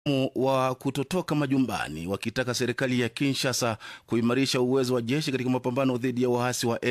wa kutotoka majumbani wakitaka serikali ya Kinshasa kuimarisha uwezo wa jeshi katika mapambano dhidi ya waasi wa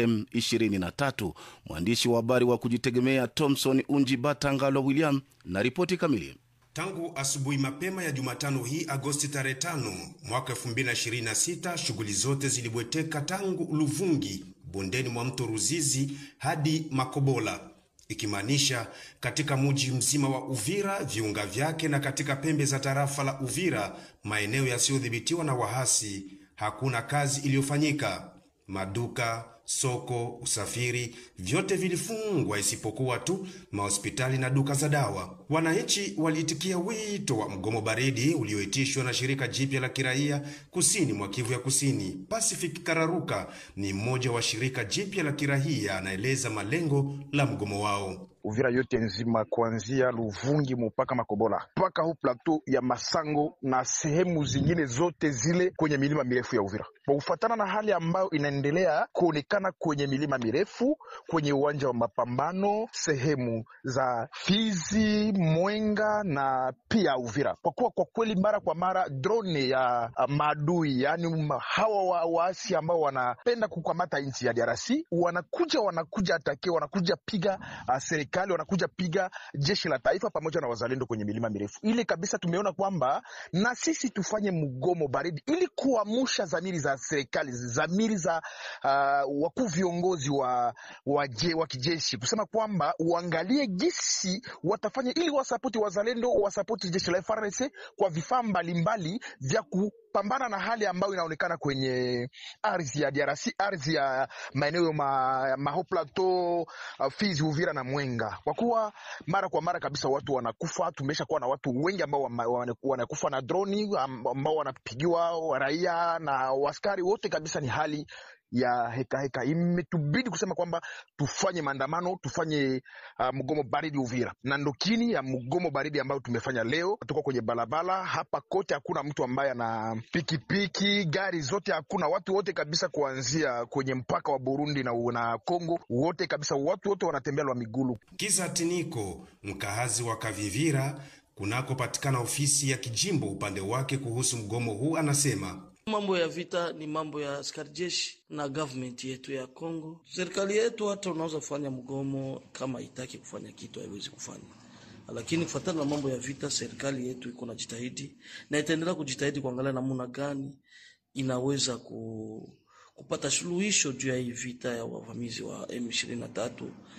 M23. Mwandishi wa habari wa kujitegemea Thomson Unji Batangalo William na ripoti kamili. Tangu asubuhi mapema ya Jumatano hii Agosti tarehe 5 mwaka 2026, shughuli zote zilibweteka tangu Luvungi bondeni mwa mto Ruzizi hadi Makobola, ikimaanisha katika muji mzima wa Uvira, viunga vyake na katika pembe za tarafa la Uvira, maeneo yasiyodhibitiwa na wahasi, hakuna kazi iliyofanyika. Maduka, soko, usafiri, vyote vilifungwa isipokuwa tu mahospitali na duka za dawa. Wananchi waliitikia wito wa mgomo baridi ulioitishwa na shirika jipya la kiraia kusini mwa Kivu ya Kusini. Pacific Kararuka ni mmoja wa shirika jipya la kiraia, anaeleza malengo la mgomo wao. Uvira yote nzima kuanzia Luvungi mpaka Makobola mpaka hu plateau ya Masango na sehemu zingine zote zile kwenye milima mirefu ya Uvira, kwa kufuatana na hali ambayo inaendelea kuonekana kwenye milima mirefu, kwenye uwanja wa mapambano, sehemu za Fizi, Mwenga na pia Uvira, kwa kuwa kwa kweli mara kwa mara drone ya maadui, yaani hawa waasi ambao wanapenda kukamata nchi ya DRC wanakuja wanakuja atake wanakuja piga uh, wanakuja piga jeshi la taifa pamoja na wazalendo kwenye milima mirefu ile kabisa. Tumeona kwamba na sisi tufanye mgomo baridi ili kuamsha dhamiri za serikali, dhamiri za uh, wakuu viongozi wa, wa, je, wa kijeshi kusema kwamba uangalie jinsi watafanya ili wasapoti wazalendo, wasapoti jeshi la FARDC kwa vifaa mbalimbali vya ku pambana na hali ambayo inaonekana kwenye ardhi ya DRC, ardhi ya maeneo ma, Maho Plateau, Fizi, Uvira na Mwenga, kwa kuwa mara kwa mara kabisa watu wanakufa. Tumesha kuwa na watu wengi ambao wanakufa na droni, ambao wanapigiwa raia na waskari wote kabisa. Ni hali ya heka heka, imetubidi kusema kwamba tufanye maandamano, tufanye uh, mgomo baridi Uvira, na ndokini ya mgomo baridi ambayo tumefanya leo. Tuko kwenye barabara hapa kote, hakuna mtu ambaye ana pikipiki, gari zote hakuna, watu wote kabisa, kuanzia kwenye mpaka wa Burundi na, na Kongo, wote kabisa, watu wote wanatembea lwa migulu. Kiza Tiniko, mkahazi wa Kavivira kunakopatikana ofisi ya kijimbo upande wake kuhusu mgomo huu, anasema Mambo ya vita ni mambo ya askari jeshi na government yetu ya Kongo. Serikali yetu hata unaweza kufanya mgomo kama itaki kufanya kitu haiwezi kufanya, lakini kufuatana na mambo ya vita, serikali yetu iko na jitahidi na itaendelea kujitahidi kuangalia namna gani inaweza ku, kupata suluhisho juu ya hii vita ya wavamizi wa M23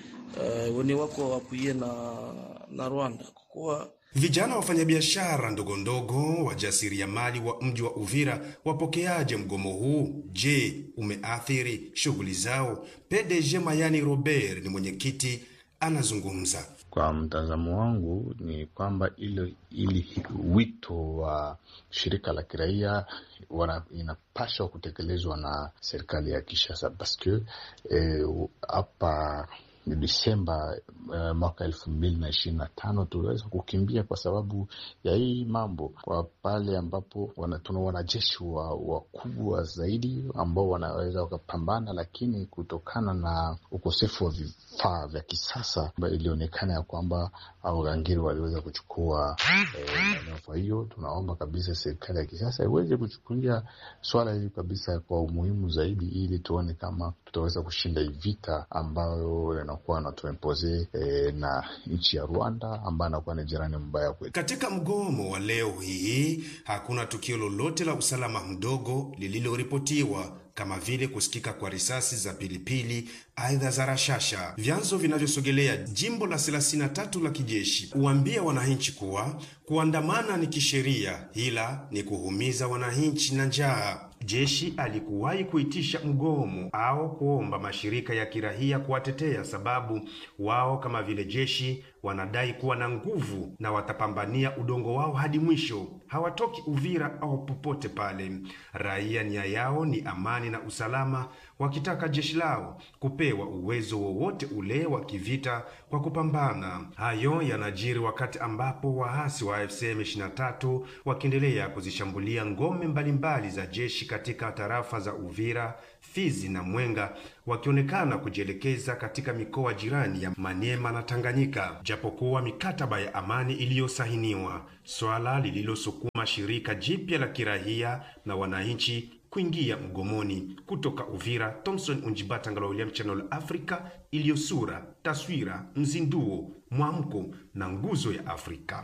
uh, wenye wako wapuie na, na Rwanda kwa kuwa Vijana wafanyabiashara ndogo ndogo wajasiriamali wa mji wa Uvira wapokeaje mgomo huu? Je, umeathiri shughuli zao? PDG Mayani Robert ni mwenyekiti, anazungumza. Kwa mtazamo wangu ni kwamba ile ili wito wa shirika la kiraia inapaswa kutekelezwa na serikali ya Kinshasa paske hapa eh, Desemba uh, mwaka elfu mbili na ishirini na tano tuliweza kukimbia kwa sababu ya hii mambo, kwa pale ambapo tuna wanajeshi wakubwa wa zaidi ambao wanaweza wakapambana, lakini kutokana na ukosefu wa vifaa vya kisasa ilionekana ya kwamba wagangiri waliweza kuchukua eneo. Kwa hiyo tunaomba kabisa serikali ya kisasa iweze kuchukulia swala hili kabisa kwa umuhimu zaidi, ili tuone kama tutaweza kushinda hii vita ambayo inakuwa anatuempoze eh, na nchi ya Rwanda ambayo anakuwa ni jirani mbaya kwetu. Katika mgomo wa leo hii hakuna tukio lolote la usalama mdogo lililoripotiwa kama vile kusikika kwa risasi za pilipili aidha za rashasha. Vyanzo vinavyosogelea jimbo la 33 la kijeshi huambia wananchi kuwa kuandamana ni kisheria, ila ni kuhumiza wananchi na njaa. Jeshi alikuwahi kuitisha mgomo au kuomba mashirika ya kiraia kuwatetea, sababu wao kama vile jeshi wanadai kuwa na nguvu na watapambania udongo wao hadi mwisho. Hawatoki Uvira au popote pale. Raia nia yao ni amani na usalama, wakitaka jeshi lao kupewa uwezo wowote ule wa kivita kwa kupambana. Hayo yanajiri wakati ambapo waasi wa AFC M23 wakiendelea kuzishambulia ngome mbalimbali za jeshi katika tarafa za Uvira, Fizi na Mwenga, wakionekana kujielekeza katika mikoa jirani ya Maniema na Tanganyika. japokuwa mikataba ya amani iliyosahiniwa, swala lililosukuma shirika jipya la kirahia na wananchi kuingia mgomoni. Kutoka Uvira, Thomson Unjibata, Ngala William, Channel Africa, iliyosura taswira, mzinduo, mwamko na nguzo ya Afrika.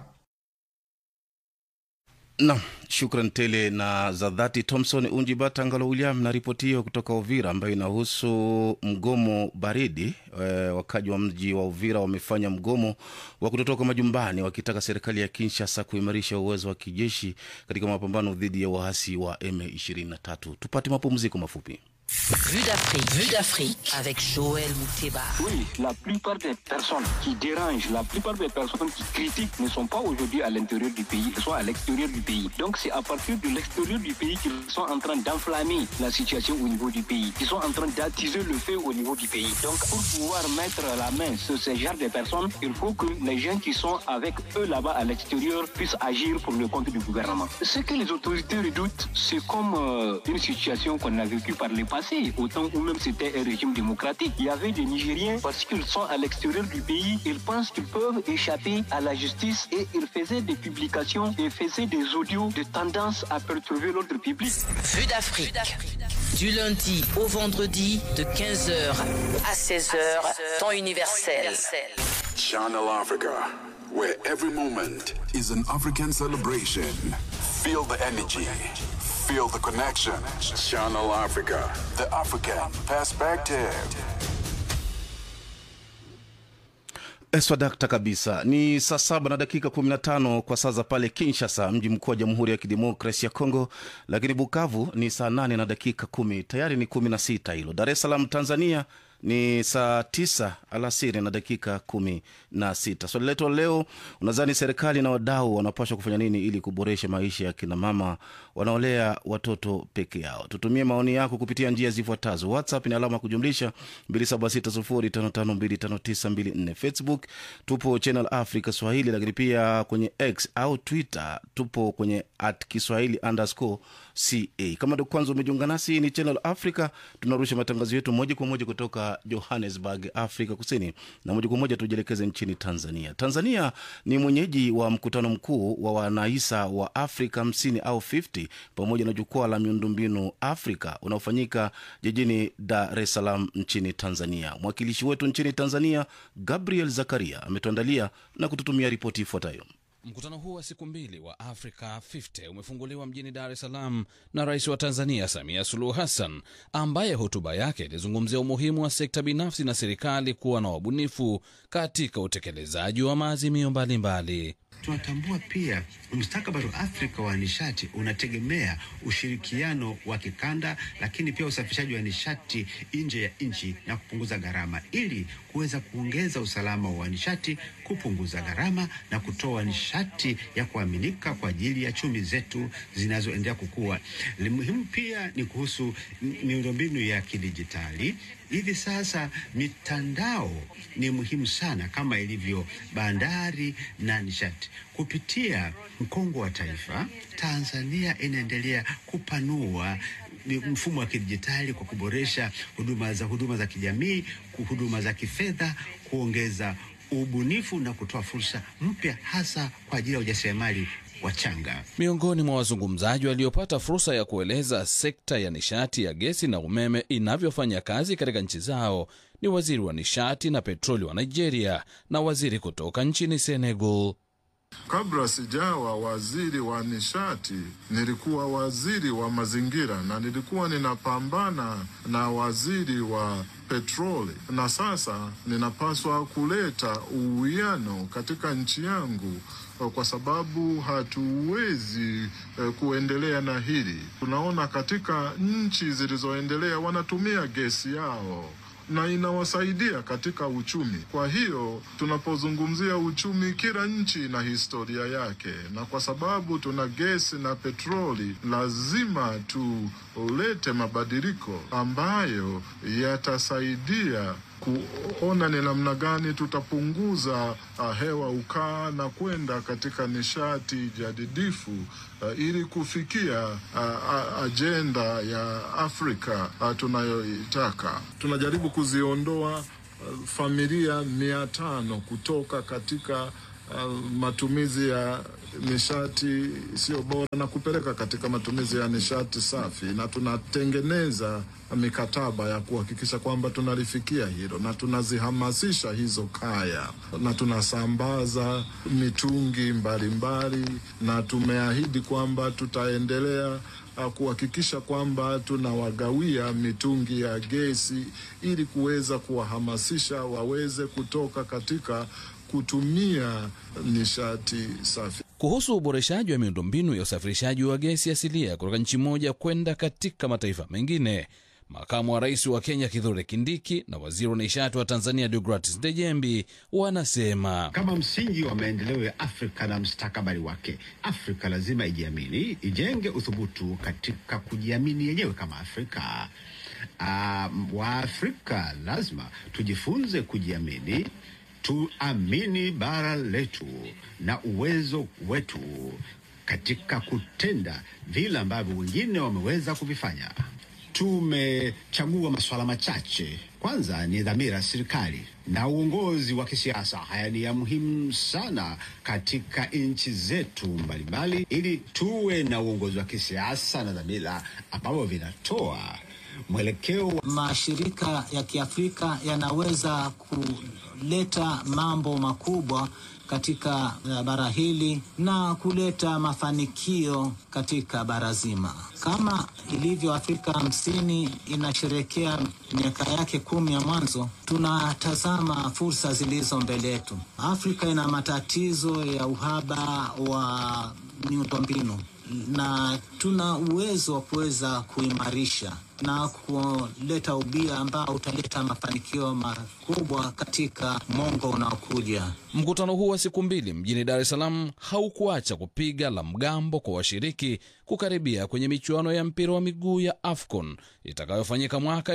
Nam, shukran tele na za dhati Thomson Unjibata Ngalo William na ripoti hiyo kutoka Uvira ambayo inahusu mgomo baridi. E, wakaji wa mji wa Uvira wamefanya mgomo wa kutotoka majumbani wakitaka serikali ya Kinshasa kuimarisha uwezo wa kijeshi katika mapambano dhidi ya waasi wa M23. Tupate mapumziko mafupi. Vue d'Afrique, Vue d'Afrique avec Joël Mouteba. Oui, la plupart des personnes qui dérangent, la plupart des personnes qui critiquent ne sont pas aujourd'hui à l'intérieur du pays, elles sont à l'extérieur du pays. Donc c'est à partir de l'extérieur du pays qu'ils sont en train d'enflammer la situation au niveau du pays, qu'ils sont en train d'attiser le feu au niveau du pays. Donc pour pouvoir mettre la main sur ce genre de personnes, il faut que les gens qui sont avec eux là-bas à l'extérieur puissent agir pour le compte du gouvernement. Ce que les autorités redoutent, c'est comme euh, une situation qu'on a vécue par les passé, au temps où même c'était un régime démocratique. Il y avait des Nigériens, parce qu'ils sont à l'extérieur du pays, ils pensent qu'ils peuvent échapper à la justice et ils faisaient des publications et faisaient des audios de tendance à perturber l'ordre public. Vue d'Afrique. Du lundi au vendredi de 15h à 16h, temps universel. Channel Africa, where every moment is an African celebration. Feel the energy, feel the connection. Channel Africa, the African perspective. Swadakta kabisa. Ni saa saba na dakika 15 kwa saa za pale Kinshasa, mji mkuu wa Jamhuri ya Kidemokrasi ya Kongo, lakini Bukavu ni saa 8 na dakika kumi, tayari ni 16 hilo. Dar es Salaam Tanzania ni saa tisa alasiri na dakika kumi na sita. Swali letu leo, unadhani serikali na wadau wanapaswa kufanya nini ili kuboresha maisha ya kinamama wanaolea watoto peke yao? Tutumie maoni yako kupitia njia zifuatazo. WhatsApp ni alama ya kujumlisha 276055259254. Facebook tupo Channel Africa Swahili, lakini pia kwenye X au Twitter tupo kwenye at Kiswahili underscore ca. Kama ndo kwanza umejiunga nasi, ni Channel Africa, tunarusha matangazo yetu moja kwa moja kutoka Johannesburg, Afrika Kusini, na moja kwa moja tujielekeze nchini Tanzania. Tanzania ni mwenyeji wa mkutano mkuu wa wanaisa wa Afrika 50 au 50 pamoja na jukwaa la miundombinu Afrika unaofanyika jijini Dar es Salaam nchini Tanzania. Mwakilishi wetu nchini Tanzania Gabriel Zakaria ametuandalia na kututumia ripoti ifuatayo. Mkutano huu wa siku mbili wa Africa 50 umefunguliwa mjini Dar es Salaam na rais wa Tanzania Samia Suluhu Hassan, ambaye hotuba yake ilizungumzia umuhimu wa sekta binafsi na serikali kuwa na wabunifu katika utekelezaji wa maazimio mbalimbali. Tunatambua pia mustakabali wa Afrika wa nishati unategemea ushirikiano wa kikanda, lakini pia usafirishaji wa nishati nje ya nchi na kupunguza gharama, ili kuweza kuongeza usalama wa nishati, kupunguza gharama na kutoa nishati ya kuaminika kwa ajili ya chumi zetu zinazoendelea kukua. Muhimu pia ni kuhusu miundombinu ya kidijitali. Hivi sasa mitandao ni muhimu sana kama ilivyo bandari na nishati. Kupitia mkongo wa taifa, Tanzania inaendelea kupanua mfumo wa kidijitali kwa kuboresha huduma za huduma za kijamii, huduma za kifedha, kuongeza ubunifu na kutoa fursa mpya hasa kwa ajili ya ujasiriamali wachanga. Miongoni mwa wazungumzaji waliopata fursa ya kueleza sekta ya nishati ya gesi na umeme inavyofanya kazi katika nchi zao ni waziri wa nishati na petroli wa Nigeria na waziri kutoka nchini Senegal. Kabla sijawa waziri wa nishati, nilikuwa waziri wa mazingira na nilikuwa ninapambana na waziri wa petroli, na sasa ninapaswa kuleta uwiano katika nchi yangu kwa sababu hatuwezi eh, kuendelea na hili. Tunaona katika nchi zilizoendelea wanatumia gesi yao na inawasaidia katika uchumi. Kwa hiyo tunapozungumzia uchumi, kila nchi ina historia yake, na kwa sababu tuna gesi na petroli, lazima tulete mabadiliko ambayo yatasaidia kuona ni namna gani tutapunguza uh, hewa ukaa na kwenda katika nishati jadidifu uh, ili kufikia uh, ajenda ya Afrika uh, tunayoitaka. Tunajaribu kuziondoa uh, familia mia tano kutoka katika uh, matumizi ya nishati sio bora na kupeleka katika matumizi ya nishati safi, na tunatengeneza mikataba ya kuhakikisha kwamba tunalifikia hilo, na tunazihamasisha hizo kaya na tunasambaza mitungi mbalimbali mbali, na tumeahidi kwamba tutaendelea uh, kuhakikisha kwamba tunawagawia mitungi ya gesi ili kuweza kuwahamasisha waweze kutoka katika kutumia nishati safi. Kuhusu uboreshaji wa miundombinu ya usafirishaji wa gesi asilia kutoka nchi moja kwenda katika mataifa mengine, makamu wa rais wa Kenya Kithure Kindiki na waziri wa nishati wa Tanzania Deogratis Dejembi wanasema kama msingi wa maendeleo ya Afrika na mstakabali wake, Afrika lazima ijiamini, ijenge uthubutu katika kujiamini yenyewe kama Afrika. Uh, Waafrika lazima tujifunze kujiamini tuamini bara letu na uwezo wetu katika kutenda vile ambavyo wengine wameweza kuvifanya. Tumechagua masuala machache. Kwanza ni dhamira ya serikali na uongozi wa kisiasa. Haya ni ya muhimu sana katika nchi zetu mbalimbali, ili tuwe na uongozi wa kisiasa na dhamira ambavyo vinatoa mwelekeo wa... mashirika ya Kiafrika yanaweza kuleta mambo makubwa katika bara hili na kuleta mafanikio katika bara zima. Kama ilivyo Afrika hamsini inasherekea miaka yake kumi ya mwanzo, tunatazama fursa zilizo mbele yetu. Afrika ina matatizo ya uhaba wa miundombinu na tuna uwezo wa kuweza kuimarisha na kuleta ubia ambao utaleta mafanikio makubwa katika mwongo unaokuja. Mkutano huu wa siku mbili mjini Dar es Salaam haukuacha kupiga la mgambo kwa washiriki kukaribia kwenye michuano ya mpira wa miguu ya AFCON itakayofanyika mwaka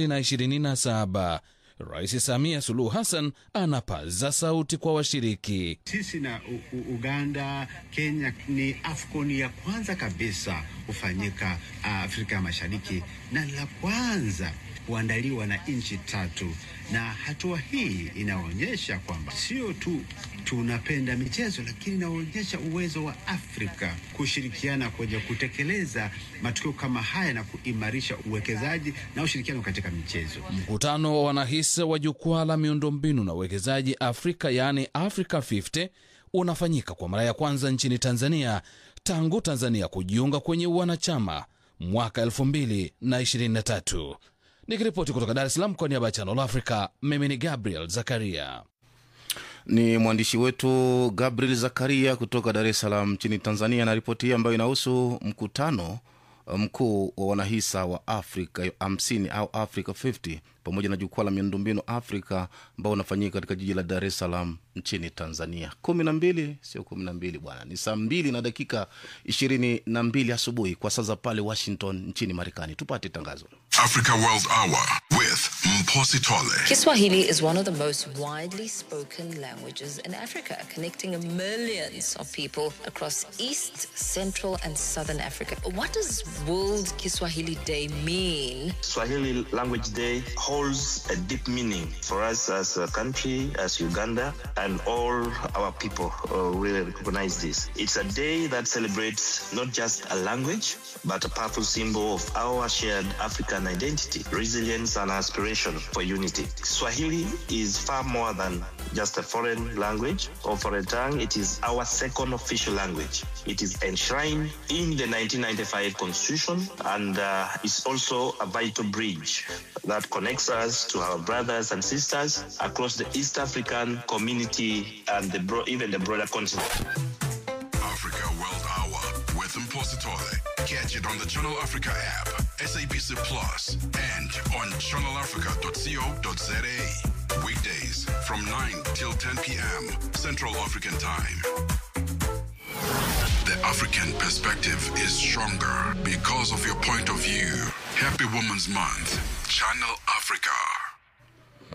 2027. Rais Samia Suluhu Hassan anapaza sauti kwa washiriki. Sisi na U U Uganda, Kenya ni AFCON ya kwanza kabisa kufanyika Afrika ya Mashariki na la kwanza kuandaliwa na nchi tatu, na hatua hii inaonyesha kwamba sio tu tunapenda michezo, lakini inaonyesha uwezo wa Afrika kushirikiana kwenye kutekeleza matukio kama haya na kuimarisha uwekezaji na ushirikiano katika michezo. Mkutano wa wanahisa wa jukwaa la miundombinu na uwekezaji Afrika, yaani Africa 50 unafanyika kwa mara ya kwanza nchini Tanzania tangu Tanzania kujiunga kwenye wanachama mwaka 2023. Nikiripoti kutoka Dar es Salaam kwa niaba ya Channel Africa, mimi ni Gabriel Zakaria. Ni mwandishi wetu Gabriel Zakaria kutoka Dar es Salaam nchini Tanzania na ripoti hii ambayo inahusu mkutano mkuu wa wanahisa wa Afrika 50 au Africa 50 pamoja na jukwaa la miundombinu Afrika ambao unafanyika katika jiji la Dar es Salaam nchini Tanzania. kumi na mbili sio kumi na mbili bwana, ni saa mbili na dakika ishirini na mbili asubuhi kwa saa za pale Washington nchini Marekani. Tupate tangazo. Africa World Hour with Mposi Tole. Kiswahili is one of the most widely spoken languages in Africa, connecting millions of people across East, Central, and Southern Africa. What does World Kiswahili Day mean? Swahili Language Day holds a deep meaning for us as a country, as Uganda, and all our people uh, really recognize this. It's a day that celebrates not just a language, but a powerful symbol of our shared African identity, resilience, and aspiration for unity. Swahili is far more than just a foreign language or foreign tongue. It is our second official language. It is enshrined in the 1995 Constitution and uh, is also a vital bridge that connects us to our brothers and sisters across the East African community and the bro- even the broader continent. Africa World Hour with Mposi Tole. Catch it on the Channel Africa app, SABC Plus, and on channelafrica.co.za. Weekdays from 9 till 10 p.m. Central African Time. The African perspective is stronger because of your point of view. Happy Women's Month. Channel Africa.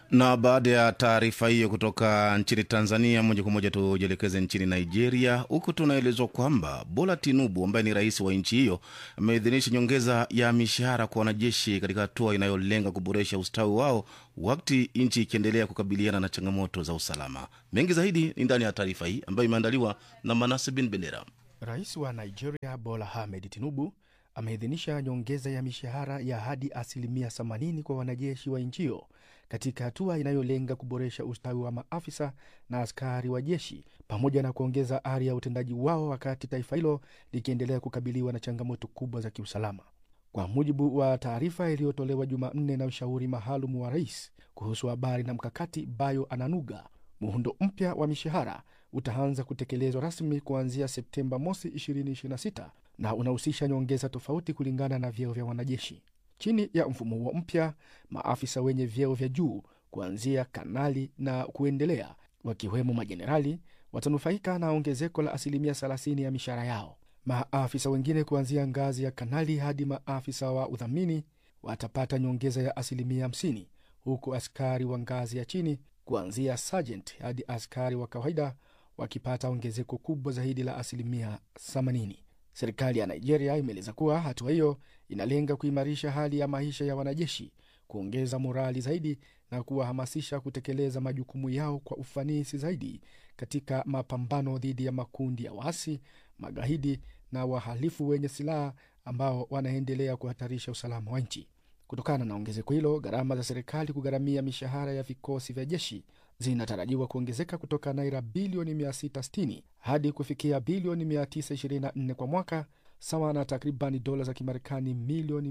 na baada ya taarifa hiyo kutoka nchini tanzania moja kwa moja tujielekeze nchini nigeria huku tunaelezwa kwamba bola tinubu ambaye ni rais wa nchi hiyo ameidhinisha nyongeza ya mishahara kwa wanajeshi katika hatua inayolenga kuboresha ustawi wao wakati nchi ikiendelea kukabiliana na changamoto za usalama mengi zaidi ni ndani ya taarifa hii ambayo imeandaliwa na manase bin bendera rais wa nigeria bola ahmed tinubu ameidhinisha nyongeza ya mishahara ya hadi asilimia 80 kwa wanajeshi wa nchi hiyo katika hatua inayolenga kuboresha ustawi wa maafisa na askari wa jeshi pamoja na kuongeza ari ya utendaji wao wakati taifa hilo likiendelea kukabiliwa na changamoto kubwa za kiusalama. Kwa mujibu wa taarifa iliyotolewa Jumanne na mshauri maalum wa rais kuhusu habari na mkakati Bayo Ananuga, muundo mpya wa mishahara utaanza kutekelezwa rasmi kuanzia Septemba mosi 2026 na unahusisha nyongeza tofauti kulingana na vyeo vya wanajeshi. Chini ya mfumo huo mpya, maafisa wenye vyeo vya juu kuanzia kanali na kuendelea, wakiwemo majenerali, watanufaika na ongezeko la asilimia 30 ya mishahara yao. Maafisa wengine kuanzia ngazi ya kanali hadi maafisa wa udhamini watapata nyongeza ya asilimia 50, huku askari wa ngazi ya chini kuanzia sergeant hadi askari wa kawaida wakipata ongezeko kubwa zaidi la asilimia 80. Serikali ya Nigeria imeeleza kuwa hatua hiyo inalenga kuimarisha hali ya maisha ya wanajeshi, kuongeza morali zaidi na kuwahamasisha kutekeleza majukumu yao kwa ufanisi zaidi katika mapambano dhidi ya makundi ya waasi, magaidi na wahalifu wenye silaha ambao wanaendelea kuhatarisha usalama wa nchi. Kutokana na ongezeko hilo, gharama za serikali kugharamia mishahara ya vikosi vya jeshi zinatarajiwa kuongezeka kutoka naira bilioni 660 hadi kufikia bilioni 924 kwa mwaka, sawa na takribani dola za Kimarekani milioni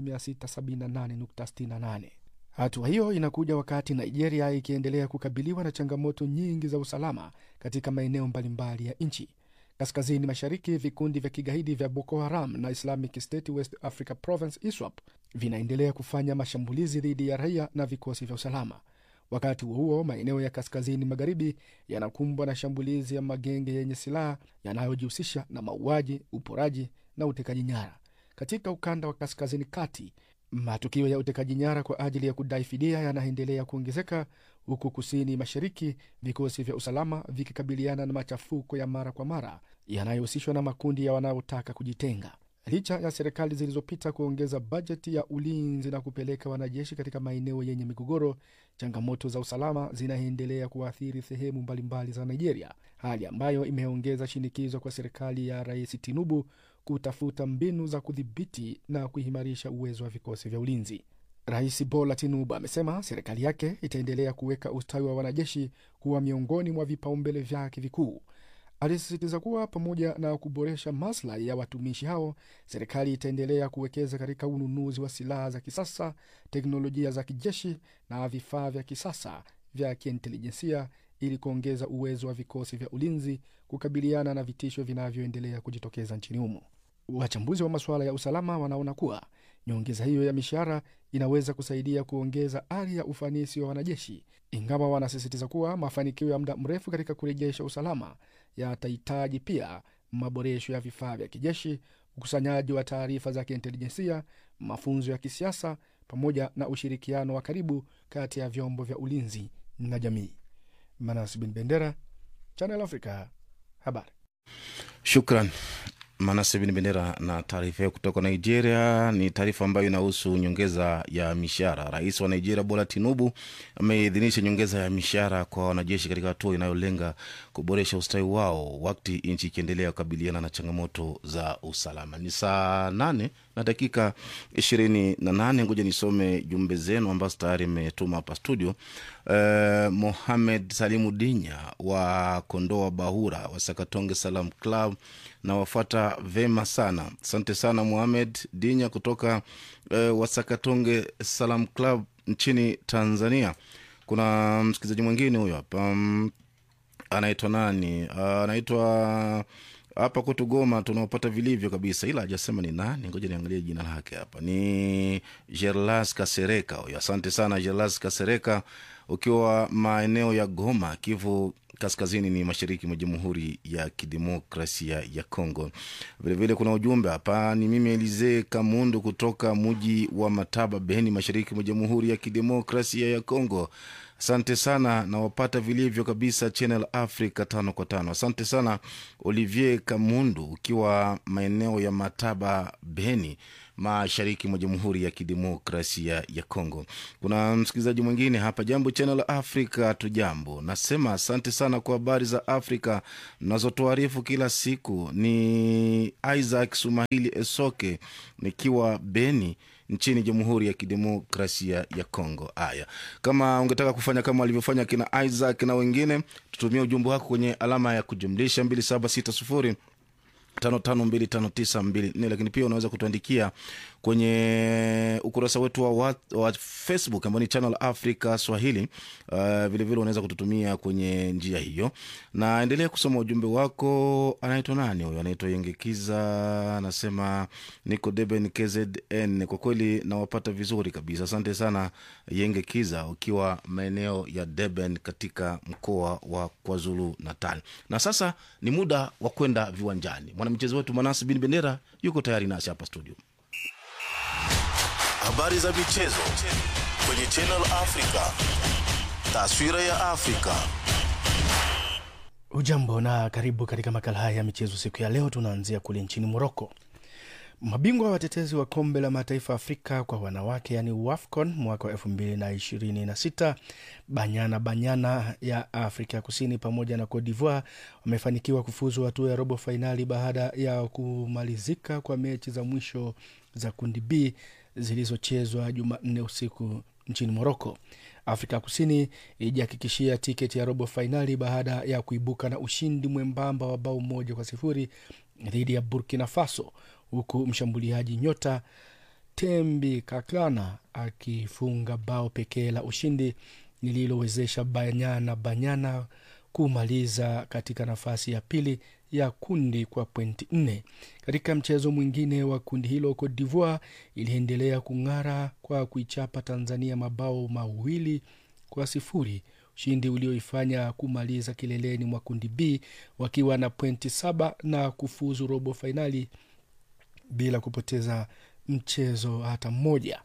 678.68. Hatua hiyo inakuja wakati Nigeria ikiendelea kukabiliwa na changamoto nyingi za usalama katika maeneo mbalimbali ya nchi. Kaskazini mashariki, vikundi vya kigaidi vya Boko Haram na Islamic State West Africa Province ISWAP vinaendelea kufanya mashambulizi dhidi ya raia na vikosi vya usalama. Wakati huo huo, maeneo ya kaskazini magharibi yanakumbwa na shambulizi ya magenge yenye silaha yanayojihusisha na mauaji, uporaji na utekaji nyara. Katika ukanda wa kaskazini kati, matukio ya utekaji nyara kwa ajili ya kudai fidia yanaendelea kuongezeka, huku kusini mashariki vikosi vya usalama vikikabiliana na machafuko ya mara kwa mara yanayohusishwa na makundi ya wanaotaka kujitenga. Licha ya serikali zilizopita kuongeza bajeti ya ulinzi na kupeleka wanajeshi katika maeneo yenye migogoro, changamoto za usalama zinaendelea kuathiri sehemu mbalimbali za Nigeria, hali ambayo imeongeza shinikizo kwa serikali ya Rais Tinubu kutafuta mbinu za kudhibiti na kuimarisha uwezo wa vikosi vya ulinzi. Rais Bola Tinubu amesema serikali yake itaendelea kuweka ustawi wa wanajeshi kuwa miongoni mwa vipaumbele vyake vikuu. Alisisitiza kuwa pamoja na kuboresha maslahi ya watumishi hao, serikali itaendelea kuwekeza katika ununuzi wa silaha za kisasa, teknolojia za kijeshi na vifaa vya kisasa vya kiintelijensia ili kuongeza uwezo wa vikosi vya ulinzi kukabiliana na vitisho vinavyoendelea kujitokeza nchini humo. Wachambuzi wa masuala ya usalama wanaona kuwa nyongeza hiyo ya mishahara inaweza kusaidia kuongeza ari ya ufanisi wa wanajeshi, ingawa wanasisitiza kuwa mafanikio ya muda mrefu katika kurejesha usalama yatahitaji pia maboresho ya vifaa vya kijeshi, ukusanyaji wa taarifa za kiintelijensia, mafunzo ya kisiasa, pamoja na ushirikiano wa karibu kati ya vyombo vya ulinzi na jamii. Manas bin Bendera, Channel Africa, habari. Shukran Manase bin Bendera na taarifa hiyo kutoka Nigeria. Ni taarifa ambayo inahusu nyongeza ya mishahara. Rais wa Nigeria Bola Tinubu ameidhinisha nyongeza ya mishahara kwa wanajeshi katika hatua inayolenga kuboresha ustawi wao wakati nchi ikiendelea kukabiliana na changamoto za usalama. Ni saa nane na dakika ishirini na nane. Ngoja nisome jumbe zenu ambazo tayari imetuma hapa studio. Uh, Mohamed Salimu Dinya wa Kondoa Bahura wa Sakatonge Salam Club na wafuata vema sana. Asante sana Mohamed Dinya kutoka uh, Wasakatonge Salam Club nchini Tanzania. Kuna msikilizaji mwingine huyo hapa um, anaitwa nani? Uh, anaitwa hapa kwetu Goma tunaopata vilivyo kabisa, ila hajasema ni nani. Ngoja niangalie jina lake hapa. Ni Gerlas Kasereka huyo. Asante sana Gerlas Kasereka, ukiwa maeneo ya Goma, Kivu kaskazini ni mashariki mwa jamhuri ya kidemokrasia ya congo vilevile kuna ujumbe hapa ni mimi elize kamundu kutoka muji wa mataba beni mashariki mwa jamhuri ya kidemokrasia ya congo asante sana nawapata vilivyo kabisa channel africa tano kwa tano asante sana olivier kamundu ukiwa maeneo ya mataba beni mashariki mwa jamhuri ya kidemokrasia ya congo kuna msikilizaji mwingine hapa jambo channel africa tujambo nasema asante sana kwa habari za afrika mnazotuarifu kila siku ni isaac sumahili esoke nikiwa beni nchini jamhuri ya kidemokrasia ya congo haya kama ungetaka kufanya kama walivyofanya kina isaac na wengine tutumie ujumbe wako kwenye alama ya kujumlisha 2760 552594 lakini pia unaweza kutuandikia kwenye ukurasa wetu wa, wa, wa facebook ambao ni channel africa swahili uh, vilevile unaweza kututumia kwenye njia hiyo na endelea kusoma ujumbe wako anaitwa nani huyo anaitwa yengekiza anasema niko deben kzn kwa kweli nawapata vizuri kabisa asante sana yengekiza ukiwa maeneo ya deben katika mkoa wa kwazulu natal na sasa ni muda wa kwenda viwanjani mwanamchezo wetu manasi bin bendera yuko tayari nasi hapa studio habari za michezo kwenye Channel Africa, taswira ya Afrika. Ujambo na karibu katika makala haya ya michezo. Siku ya leo tunaanzia kule nchini Moroko. Mabingwa watetezi wa kombe la mataifa Afrika kwa wanawake yani WAFCON mwaka wa elfu mbili na ishirini na sita Banyana Banyana ya Afrika Kusini pamoja na Cote d'Ivoire wamefanikiwa kufuzu hatua ya robo fainali baada ya kumalizika kwa mechi za mwisho za kundi B zilizochezwa Jumanne usiku nchini Moroko. Afrika Kusini ilijihakikishia tiketi ya robo fainali baada ya kuibuka na ushindi mwembamba wa bao moja kwa sifuri dhidi ya Burkina Faso, huku mshambuliaji nyota Tembi Kaklana akifunga bao pekee la ushindi lililowezesha Banyana Banyana kumaliza katika nafasi ya pili ya kundi kwa pointi nne. Katika mchezo mwingine wa kundi hilo, Cote d'Ivoire iliendelea kung'ara kwa kuichapa Tanzania mabao mawili kwa sifuri, ushindi ulioifanya kumaliza kileleni mwa kundi B wakiwa na pointi saba na kufuzu robo fainali bila kupoteza mchezo hata mmoja.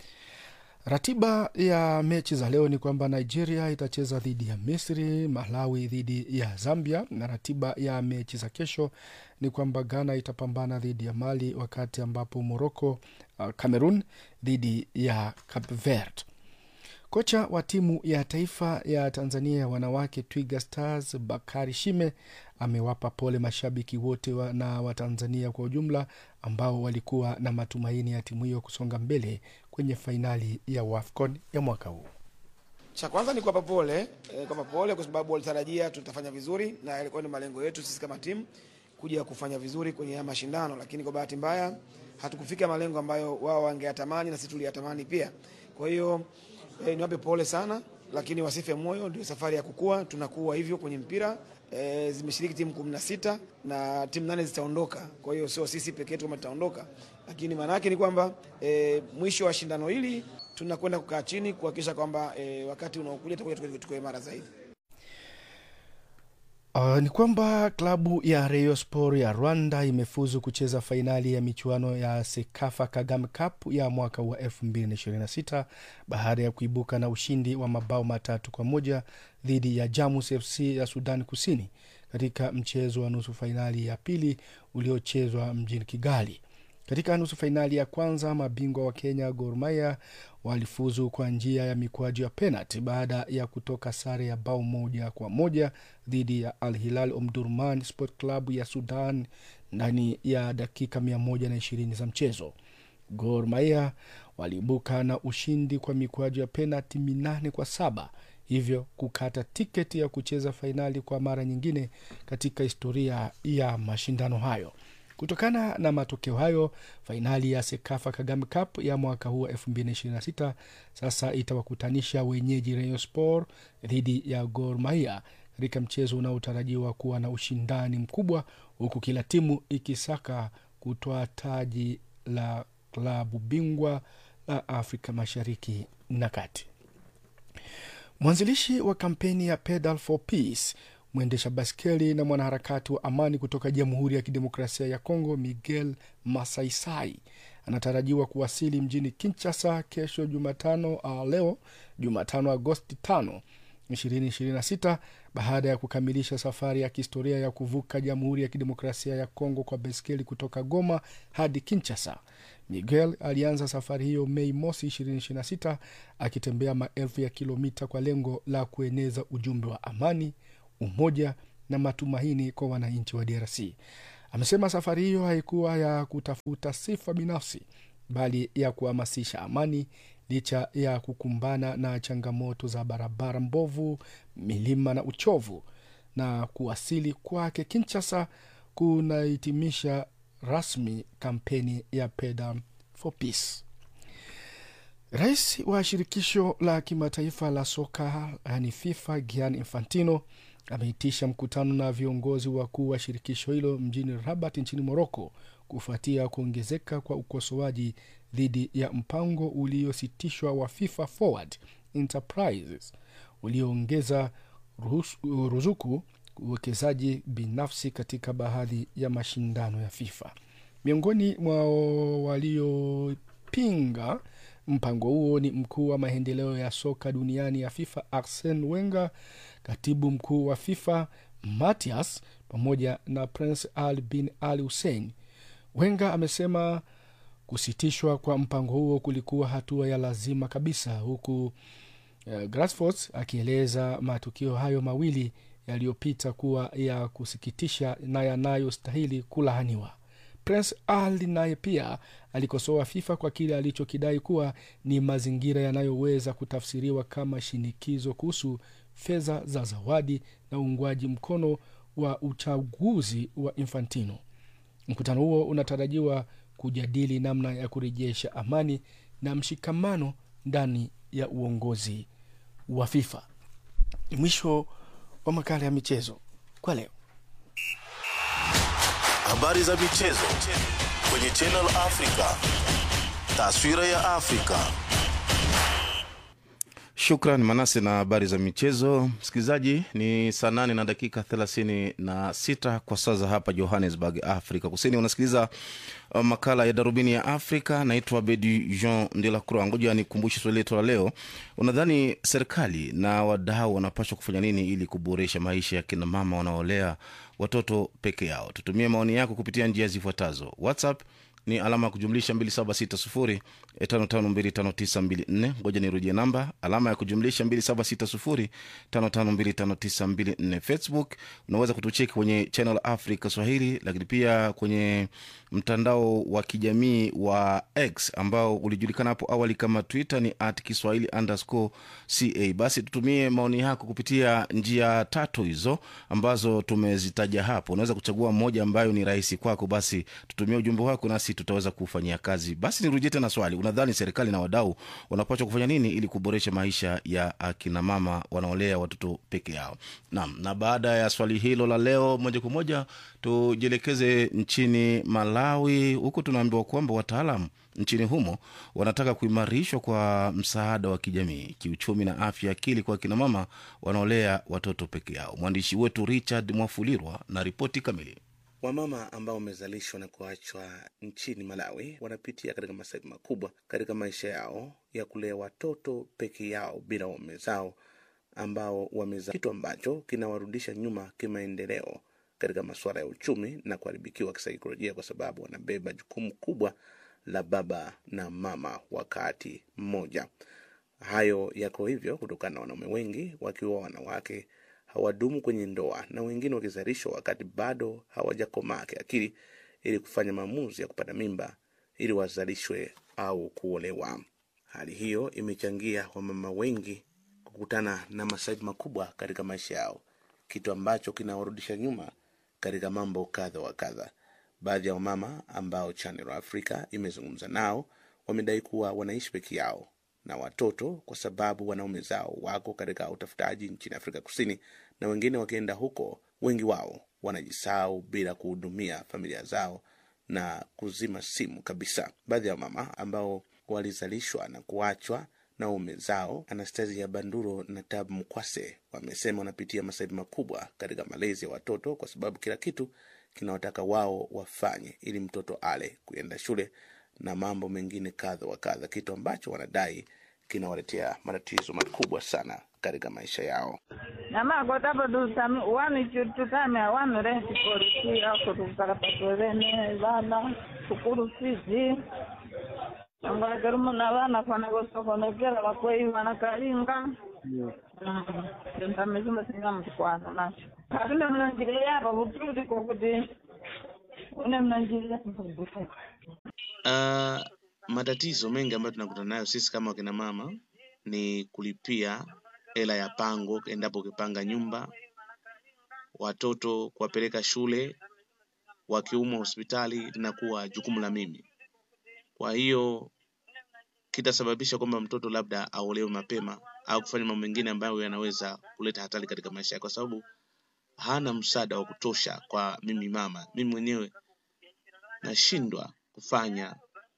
Ratiba ya mechi za leo ni kwamba Nigeria itacheza dhidi ya Misri, Malawi dhidi ya Zambia, na ratiba ya mechi za kesho ni kwamba Ghana itapambana dhidi ya Mali, wakati ambapo Morocco, uh, Cameroon dhidi ya Cape Verde. Kocha wa timu ya taifa ya Tanzania ya wanawake Twiga Stars Bakari Shime amewapa pole mashabiki wote wa na Watanzania kwa ujumla ambao walikuwa na matumaini ya timu hiyo kusonga mbele kwenye fainali ya WAFCON ya mwaka huu. Cha kwanza ni kuwapa pole e, kuwapa pole kwa sababu walitarajia tutafanya vizuri na yalikuwa ni malengo yetu sisi kama timu kuja kufanya vizuri kwenye haya mashindano, lakini kwa bahati mbaya hatukufika malengo ambayo wao wangeyatamani na sisi tuliyatamani pia. Kwa hiyo e, niwape pole sana, lakini wasife moyo, ndio safari ya kukua, tunakuwa hivyo kwenye mpira. E, zimeshiriki timu kumi na sita na timu nane zitaondoka. Kwa hiyo sio sisi peke yetu kama tutaondoka, lakini maana yake ni kwamba e, mwisho wa shindano hili tunakwenda kukaa chini kuhakikisha kwamba e, wakati unaokuja tutakuja tuko imara zaidi. Uh, ni kwamba klabu ya Rayon Sport ya Rwanda imefuzu kucheza fainali ya michuano ya Sekafa Kagame Cup ya mwaka wa 2026 baada ya kuibuka na ushindi wa mabao matatu kwa moja dhidi ya Jamus FC ya Sudan Kusini katika mchezo wa nusu fainali ya pili uliochezwa mjini Kigali. Katika nusu fainali ya kwanza mabingwa wa Kenya Gor Mahia walifuzu kwa njia ya mikwaju ya penalti baada ya kutoka sare ya bao moja kwa moja dhidi ya Al Hilal Omdurman Sport Club ya Sudan ndani ya dakika mia moja na ishirini za mchezo. Gor Mahia waliibuka na ushindi kwa mikwaju ya penalti minane kwa saba hivyo kukata tiketi ya kucheza fainali kwa mara nyingine katika historia ya mashindano hayo. Kutokana na matokeo hayo, fainali ya Sekafa Kagame Cup ya mwaka huu wa 2026 sasa itawakutanisha wenyeji Rayon Sport dhidi ya Gor Mahia katika mchezo unaotarajiwa kuwa na ushindani mkubwa, huku kila timu ikisaka kutoa taji la klabu bingwa la Afrika Mashariki na Kati. Mwanzilishi wa kampeni ya Pedal for Peace mwendesha baskeli na mwanaharakati wa amani kutoka Jamhuri ya Kidemokrasia ya Kongo, Miguel Masaisai anatarajiwa kuwasili mjini Kinshasa kesho Jumatano, uh, leo Jumatano Agosti 5 2026 baada ya kukamilisha safari ya kihistoria ya kuvuka Jamhuri ya Kidemokrasia ya Kongo kwa baiskeli kutoka Goma hadi Kinshasa. Miguel alianza safari hiyo Mei mosi 2026 akitembea maelfu ya kilomita kwa lengo la kueneza ujumbe wa amani, umoja na matumaini kwa wananchi wa DRC. Amesema safari hiyo haikuwa ya kutafuta sifa binafsi, bali ya kuhamasisha amani licha ya kukumbana na changamoto za barabara mbovu, milima na uchovu. Na kuwasili kwake Kinshasa kunahitimisha rasmi kampeni ya Pedal for Peace. Rais wa shirikisho la kimataifa la soka yani FIFA Gianni Infantino ameitisha mkutano na viongozi wakuu wa shirikisho hilo mjini Rabat nchini Moroko kufuatia kuongezeka kwa ukosoaji dhidi ya mpango uliositishwa wa FIFA Forward Enterprises ulioongeza ruzuku uwekezaji binafsi katika baadhi ya mashindano ya FIFA. Miongoni mwa waliopinga mpango huo ni mkuu wa maendeleo ya soka duniani ya FIFA Arsene Wenger, katibu mkuu wa FIFA Matias pamoja na Prince Ali bin Ali Hussein. Wenger amesema kusitishwa kwa mpango huo kulikuwa hatua ya lazima kabisa, huku uh, Grassfoot akieleza matukio hayo mawili yaliyopita kuwa ya kusikitisha na yanayostahili kulaaniwa. Prince Ali naye pia alikosoa FIFA kwa kile alichokidai kuwa ni mazingira yanayoweza kutafsiriwa kama shinikizo kuhusu fedha za zawadi na uungwaji mkono wa uchaguzi wa Infantino. Mkutano huo unatarajiwa kujadili namna ya kurejesha amani na mshikamano ndani ya uongozi wa FIFA. Ni mwisho wa makala ya michezo kwa leo. Habari za michezo kwenye Channel Africa. Taswira ya Afrika. Shukran Manase na habari za michezo. Msikilizaji, ni saa nane na dakika thelathini na sita kwa saa za hapa Johannesburg, Afrika Kusini. Unasikiliza uh, makala ya darubini ya Afrika. Naitwa Bedi Jean de la Croix. Ngoja nikumbushe swali letu la leo. Unadhani serikali na wadau wanapaswa kufanya nini ili kuboresha maisha ya kina mama wanaolea watoto peke yao? Tutumie maoni yako kupitia njia zifuatazo. WhatsApp ni alama ya kujumlisha 2760552594 ngoja nirudie namba alama ya kujumlisha 2760552594 facebook unaweza kutucheki kwenye channel africa swahili lakini pia kwenye mtandao wa kijamii wa x ambao ulijulikana hapo awali kama twitter ni at kiswahili underscore ca basi tutumie maoni yako kupitia njia tatu hizo ambazo tumezitaja hapo unaweza kuchagua moja ambayo ni rahisi kwako basi tutumie ujumbe wako nasi tutaweza kufanyia kazi basi nirudie tena swali unadhani serikali na wadau wanapaswa kufanya nini ili kuboresha maisha ya akina mama wanaolea watoto peke yao naam na baada ya swali hilo la leo moja kwa moja tujielekeze nchini malawi huku tunaambiwa kwamba wataalam nchini humo wanataka kuimarishwa kwa msaada wa kijamii kiuchumi na afya akili kwa akina mama wanaolea watoto peke yao mwandishi wetu richard mwafulirwa na ripoti kamili Wamama ambao wamezalishwa na kuachwa nchini Malawi wanapitia katika masaibu makubwa katika maisha yao ya kulea watoto peke yao bila waume zao ambao wamezaa, kitu ambacho kinawarudisha nyuma kimaendeleo katika masuala ya uchumi na kuharibikiwa kisaikolojia, kwa sababu wanabeba jukumu kubwa la baba na mama wakati mmoja. Hayo yako hivyo kutokana na wanaume wengi wakiwa wanawake hawadumu kwenye ndoa na wengine wakizalishwa wakati bado hawajakomaa kiakili ili kufanya maamuzi ya kupata mimba ili wazalishwe au kuolewa. Hali hiyo imechangia wamama wengi kukutana na masaibu makubwa katika maisha yao, kitu ambacho kinawarudisha nyuma katika mambo kadha wa kadha. Baadhi ya wamama ambao Channel Africa imezungumza nao wamedai kuwa wanaishi peke yao na watoto kwa sababu wanaume zao wako katika utafutaji nchini Afrika Kusini, na wengine wakienda huko, wengi wao wanajisahau bila kuhudumia familia zao na kuzima simu kabisa. Baadhi ya mama ambao walizalishwa na kuachwa na ume zao Anastasia Banduro na Tab Mkwase wamesema wanapitia masaibu makubwa katika malezi ya watoto kwa sababu kila kitu kinawataka wao wafanye ili mtoto ale, kuenda shule na mambo mengine kadha wa kadha, kitu ambacho wanadai kinawaletea matatizo makubwa sana katika maisha yao. namakotapa tusami wani tutame wani renti polisi ako tukusakapatolene vana sukulu fizi angakerumuna vana fana kosokonekela vakwei vana kalinga ntamizuma singa mtukwana nacho katune mnanjile yapa vututi kokuti une mnanjile Uh, matatizo mengi ambayo tunakutana nayo sisi kama wakina mama ni kulipia hela ya pango endapo ukipanga nyumba, watoto kuwapeleka shule, wakiumwa hospitali linakuwa jukumu la mimi. Kwa hiyo kitasababisha kwamba mtoto labda aolewe mapema au kufanya mambo mengine ambayo yanaweza kuleta hatari katika maisha yake, kwa sababu hana msaada wa kutosha kwa mimi mama. Mimi mwenyewe nashindwa kufanya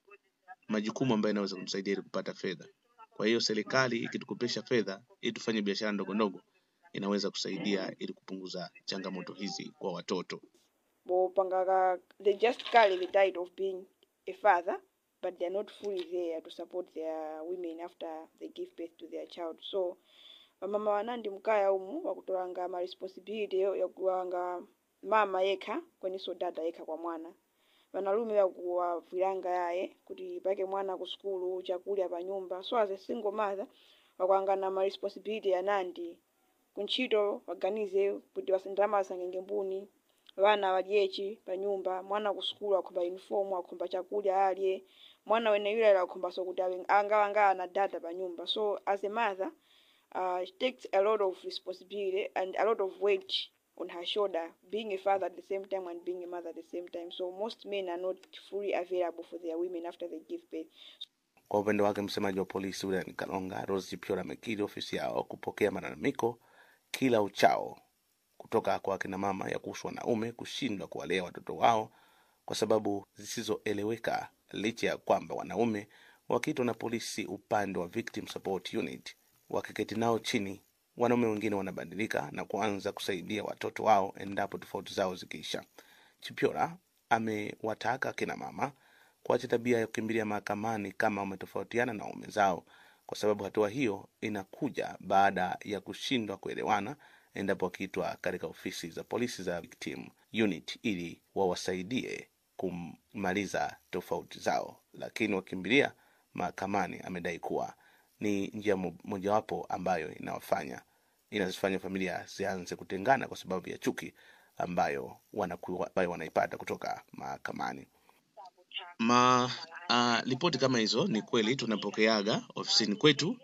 majukumu ambayo yanaweza kumsaidia ili kupata fedha. Kwa hiyo serikali ikitukopesha fedha ili tufanye biashara ndogo ndogo, inaweza kusaidia ili kupunguza changamoto hizi kwa watoto. bopangaka they just carry the tide of being a father but they're not fully there to support their women after they give birth to their child so vamama vanandi mkaya umu wakutolanga ma responsibility yo- yakuwanga mama yekha kweniso dada yekha kwa mwana vanalume vakuwavwiranga yaye kuti pake mwana ku skulu chakulya pa nyumba so as a single mother wakuangana ma responsibility yanandi kuntchito waganize kuti wasendama asangenge mbuni vana vadyechi pa nyumba mwana ku skulu akhomba uniform akhomba chakulya alye mwana wene yule akhombaso kuti awe- angawanga ana dada pa nyumba so as a mother uh, it takes a lot of responsibility and a lot of weight on her shoulder being a father at the same time and being a mother at the same time so most men are not fully available for their women after they give birth Kwa upande wake, msemaji wa polisi wilayani Kalonga, Rose Piola, amekiri ofisi yao kupokea malalamiko kila uchao kutoka kwa akina mama ya kuhusu wanaume kushindwa kuwalea watoto wao kwa sababu zisizoeleweka, licha ya kwamba wanaume wakiitwa na polisi upande wa Victim Support Unit wakiketi nao chini, wanaume wengine wanabadilika na kuanza kusaidia watoto wao endapo tofauti zao zikiisha. Chipyola amewataka akina mama kuacha tabia ya kukimbilia mahakamani kama wametofautiana na waume zao, kwa sababu hatua hiyo inakuja baada ya kushindwa kuelewana endapo wakiitwa katika ofisi za polisi za Victim Unit ili wawasaidie kumaliza tofauti zao, lakini wakimbilia mahakamani, amedai kuwa ni njia mo- mojawapo ambayo inawafanya inazifanya familia zianze kutengana kwa sababu ya chuki ambayo wanakuwa, ambayo wanaipata kutoka mahakamani. Ma uh, ripoti kama hizo ni kweli tunapokeaga ofisini kwetu,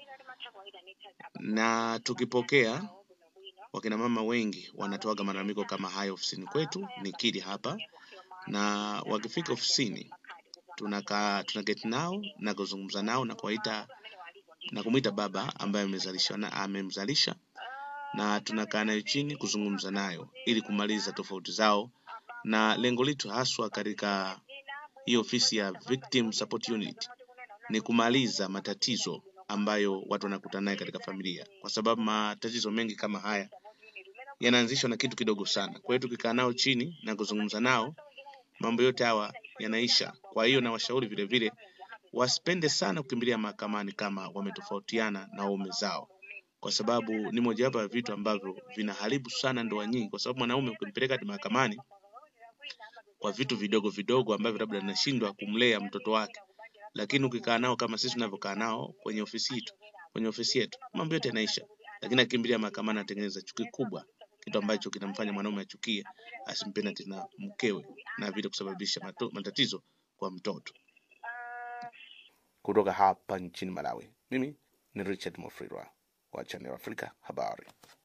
na tukipokea wakina mama wengi wanatoaga malalamiko kama hayo ofisini kwetu, nikiri hapa, na wakifika ofisini tunakaa tunaketi nao na kuzungumza nao na kuwaita na kumwita baba ambaye amezalisha na amemzalisha na tunakaa nayo chini kuzungumza nayo ili kumaliza tofauti zao, na lengo letu haswa katika hii ofisi ya Victim Support Unit ni kumaliza matatizo ambayo watu wanakutana naye katika familia, kwa sababu matatizo mengi kama haya yanaanzishwa na kitu kidogo sana. Kwa hiyo tukikaa nao chini na kuzungumza nao, mambo yote hawa yanaisha. Kwa hiyo nawashauri vile vile wasipende sana kukimbilia mahakamani kama wametofautiana na waume zao, kwa sababu ni mojawapo ya vitu ambavyo vinaharibu sana ndoa nyingi, kwa sababu mwanaume ukimpeleka hadi mahakamani kwa vitu vidogo vidogo ambavyo labda anashindwa kumlea mtoto wake, lakini ukikaa nao kama sisi tunavyokaa nao kwenye ofisi yetu, kwenye ofisi yetu, mambo yote yanaisha. Lakini akimbilia mahakamani anatengeneza chuki kubwa, kitu ambacho kinamfanya mwanaume achukie, asimpende tena mkewe na vile kusababisha mato, matatizo kwa mtoto. Kutoka hapa nchini Malawi, mimi ni Richard Mofrirwa wa Channel Africa Habari.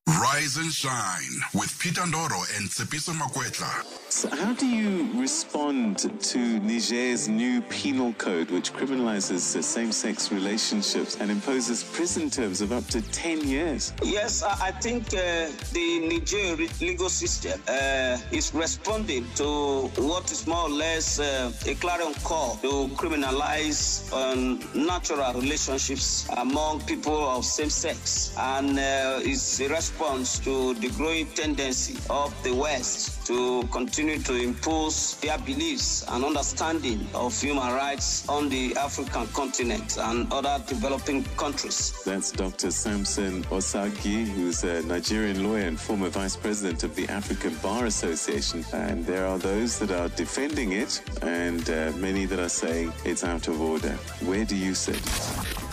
Rise and shine with Peter Ndoro and Tsepiso Makwetla. So how do you respond to Niger's new penal code, which criminalizes uh, same sex relationships and imposes prison terms of up to 10 years? Yes, I I think uh, the Niger re- legal system uh, is responding to what is more or less uh, a clarion call to criminalize um, natural relationships among people of same sex. And uh, it's a response to the growing tendency of the West to continue to impose their beliefs and understanding of human rights on the African continent and other developing countries. That's Dr. Samson Osagi, who's a Nigerian lawyer and former vice president of the African Bar Association. And there are those that are defending it, and uh, many that are saying it's out of order. Where do you sit?